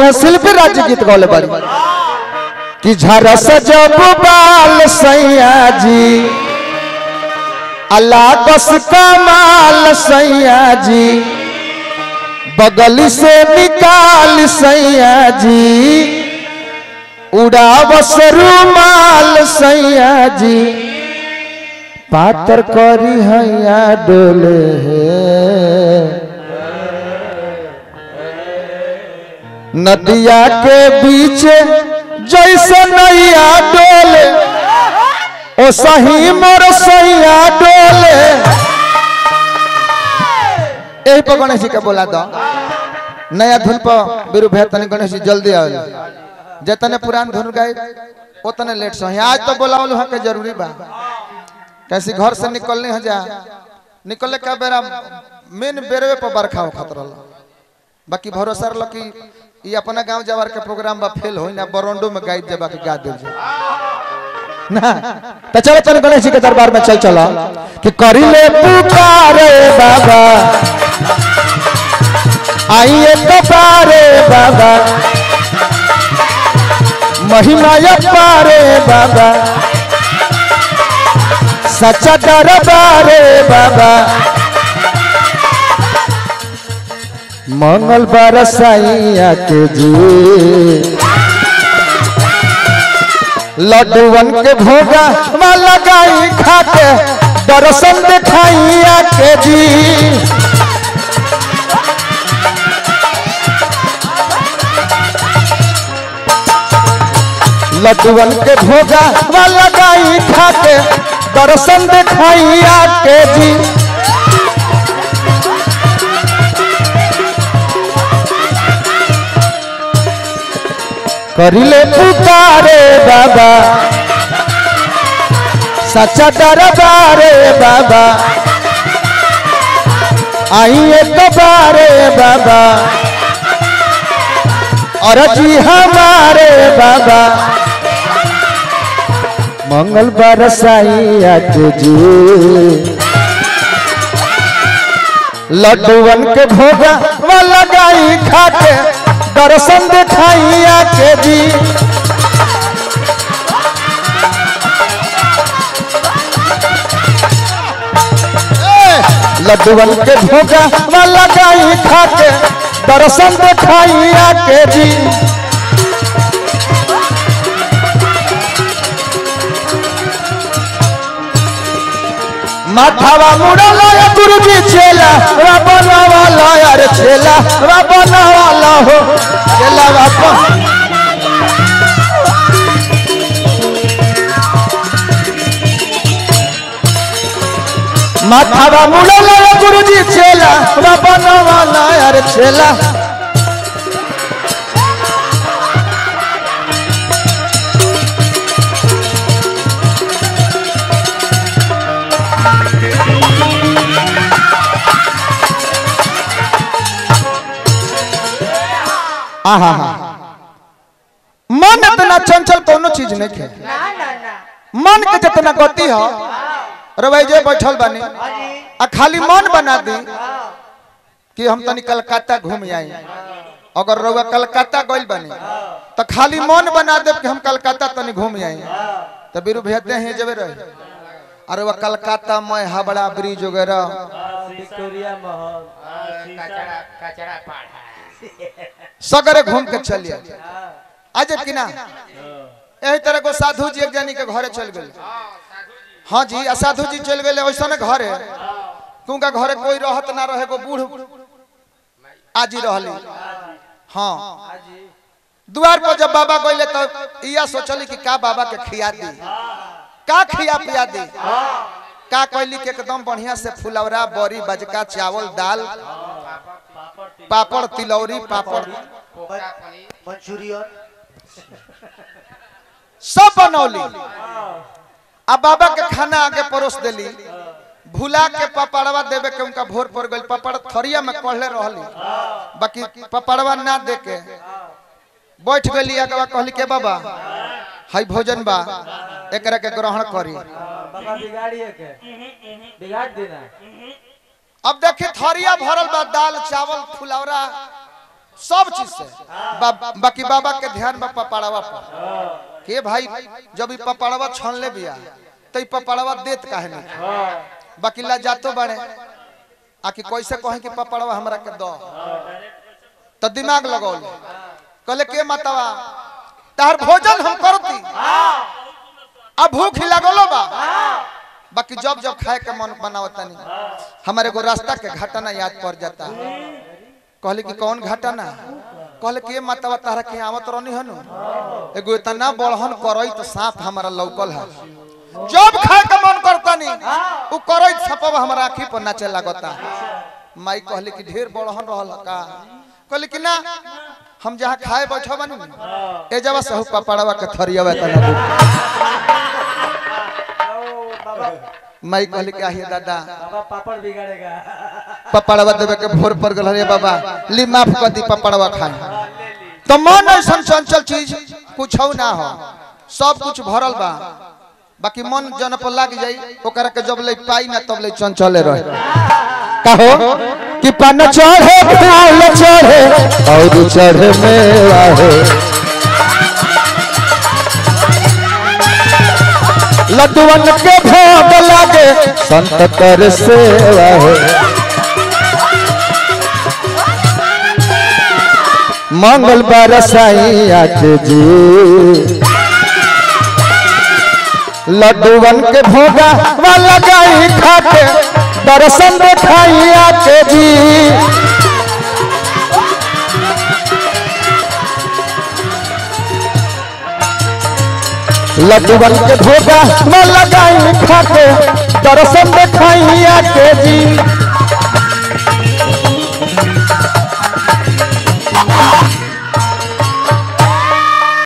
उहे शिल्पी राज्य गीत गौले बारी कि झरस जब बाल सैया जी अल्लाह कस कमाल सैया जी बगल से निकाल सैया जी उड़ावस रुमाल सैया जी पातर करी हैया डोले नदिया के बीच जैसे नैया डोले ओ सही मोर सैया डोले यही पर गणेश जी के बोला दो नया धुन पर बिरु भैया तनी गणेश जी जल्दी आओ जतने पुरान धुन गाए उतने लेट सो आज तो बोलावल वहाँ के जरूरी बा कैसे घर से निकलने हो जा निकलने का बेरा मेन बेरवे पर बरखा हो खतरा बाकी भरोसा रहा कि ये अपना गांव जवार के प्रोग्राम बा फेल होई ना बरोंडो में गाइड जबा के गा दे ना तो चलो चलो गणेश जी के दरबार में चल चलो कि करी ले पुकारे बाबा आइए तो पारे बाबा महिमा ये पारे बाबा सच्चा दरबारे बाबा मंगल बरसाइया के जी लड्डूवन के भोगा वाला गाई खा के दर्शन दिखाइया के जी लड्डूवन के भोगा वाला गाई खा के दर्शन दिखाइया के जी करिले पुकारे बाबा सच्चा दरबारे बाबा आइए दोबारे बाबा और जी हमारे बाबा मंगल बरसाइया जी लड्डूवन के भोगा वाला गाई खा के दर्शन दिखाइया के जी लड्डूवन के भोगा वाला गाई खा के दर्शन दिखाइया के जी माथावा मुड़ला या गुरुजी चेला राबना वाला यार चेला राबना वाला हो चेला बापा माथावा मुड़ला या गुरुजी चेला राबना वाला यार चेला आहा मन इतना चंचल कोनो चीज नहीं है ना ना ना मन के जितना गति हो रवै जे बैठल बानी आ खाली मन बना दी कि हम तनी कलकत्ता घूम आई अगर रउआ कलकत्ता गइल बानी तो खाली मन बना देब कि हम कलकत्ता तनी घूम आई तो बीरू भेजते हैं जबे रहे अरे वह कलकत्ता में हावड़ा ब्रिज वगैरह विक्टोरिया महल कचरा कचरा पाड़ा सगरे घूम के चलिए आज कि ना यही तरह को साधु जी एक जनी के घरे चल गए हाँ जी आ साधु जी चल गए वैसा ना घर है क्योंकि घरे कोई रहत ना रहे को बूढ़ आजी रहली हाँ द्वार पर जब बाबा गए तो इया सोचली कि का बाबा के खिया दी का खिया पिया दी का कैली के एकदम बढ़िया से फुलौरा बड़ी बजका चावल दाल पापड़ तिलौरी पापड़ मंचूरियन सब बनौली आ बाबा के खाना आगे परोस देली भूला के पपड़वा देवे के उनका भोर पड़ गई पपड़ थरिया में कहले रहली बाकी पपड़वा ना दे के बैठ गली अगवा कहली के बाबा हाई भोजन बा एकरा के ग्रहण करी बाबा बिगाड़िए के बिगाड़ देना अब देखी थरिया भरल बा दाल चावल फुलौरा सब चीज से बा, बाकी बाबा के ध्यान बा पपाड़वा पर के भाई जब ई पपाड़वा छन ले बिया तो ई पपाड़वा देत काहे नहीं बाकी ला जातो बड़े आकि कैसे कहे कि पपाड़वा हमरा के दो तो दिमाग लगौल कहले के मतवा तार भोजन हम करती अब भूख ही लगलो बा बाकी जब जब खाए के मन बनावता नहीं हमारे एगो रास्ता के घटना याद पड़ जाता कहले कि कौन घटना कहले कि ये मतवा तारा के आवत रहनी हनु एगो इतना बड़हन करई तो सांप हमारा लौकल है जब खाए के मन करता नहीं उ करई छपब हमारा आंखी पर नाचे लगता माई कहले कि ढेर बड़हन रहल का कहले कि ना हम जहाँ खाए बैठो बनी ए जवा सहु पपड़वा के थरियावा तना ओ बाबा माई कहले कि आहिए दादा बाबा पापड़ बिगाड़ेगा पपड़वा देवे के भोर पर गल रे बाबा ली माफ कर दी पपड़वा खाए हाँ, ले ली तो मन ऐसा चंचल चीज कुछ ना हो सब कुछ भरल बा बाकी मन जन पर लाग जाई ओकरा के जब ले पाई ना तब ले चंचले रहे कहो कि पन चढ़े फूल चढ़े और चढ़े मेवा है लड्डुअन के भोग लागे संत कर सेवा है मंगल बरसाई आके जी लड्डूवन के भोगा वाला गाई खाके दर्शन देखाई आके जी लड्डूवन के भोगा वाला गाई खाके दर्शन देखाई आके जी